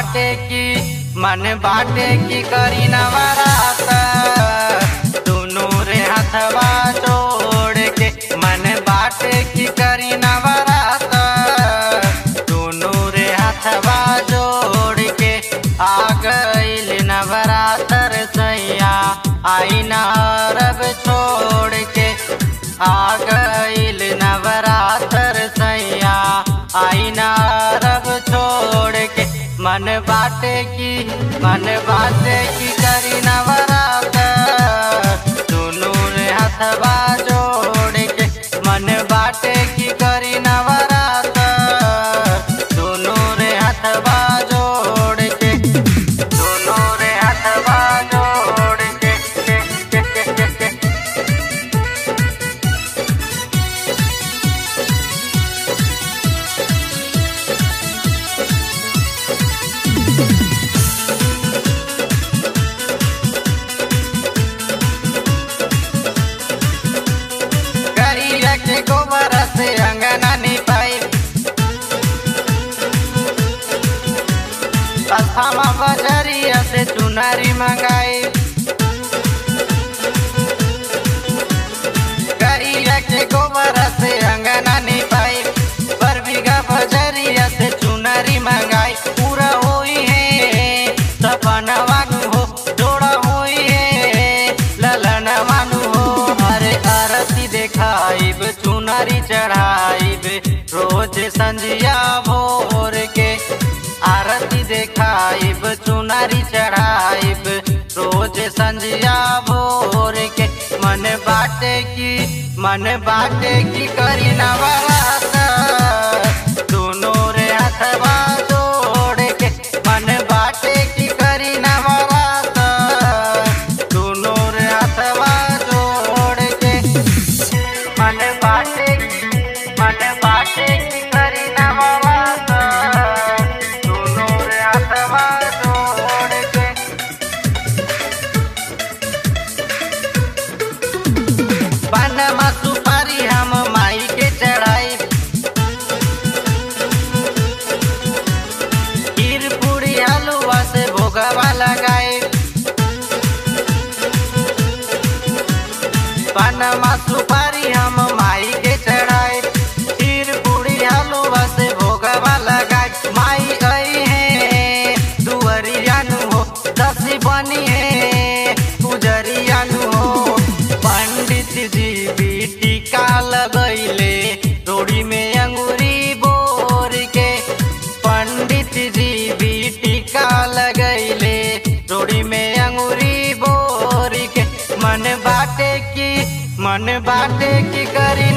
बाटे की मन बाटे की करी नवरात दोनों रे हथवा जोड़ के मन बाटे की करी नवरात दोनों रे हथवा जोड़ के आ गईल नवरात्र सैया आई ना रब छोड़ के आ गईल नवरात्र सैया आई ना रब छोड़ के मन बाटे की मन बाटे की करी नवरात्र दोनों रे हथवा जोड़ के मन बाटे की करी नवरात्र दोनों रे हथवा जोड़ के दोनों रे हथवा जोड़ के के के के के के करिया के गोबर से अंगना निपाई अस्थामा बजरिया से चुनरी मंगाई करिया के गोबर से अंगना निपाई पर बीघा बजरिया से चुनरी मंगाई पूरा होई है सपना वानु हो जोड़ा होई है ललन वानु हो अरे आरती देखाइब चुनरी चढ़ाइब रोज संजिया भोर के आरती देखाइब चुनरी चढ़ाइब रोज संजिया भोर के मन बाटे की मन बाटे की करी नवरात दोनों रे हथवा जोड़ के मन बाटे की करी नवरात दोनों रे हथवा जोड़ के मन बाटे की मन बाटे की करी नवरात दोनों रे हथवा जोड़ के पानमा सुपारी हम माई के चढ़ाई खीर पूरी हलुआ से भोगवा लगाए पानमा सुपारी हम माई के चढ़ाए खीर पूरी हलुआ से भोगवा लगाए माई आई है दुअरियानु हो दसी बनी है पुजरियानु हो पंडित जी भी टीका लगैले रोड़ी में अंगूरी बोर के पंडित जी भी टीका लगैले रोड़ी में अंगूरी बोर के मन बाटे की मन बाटे की करी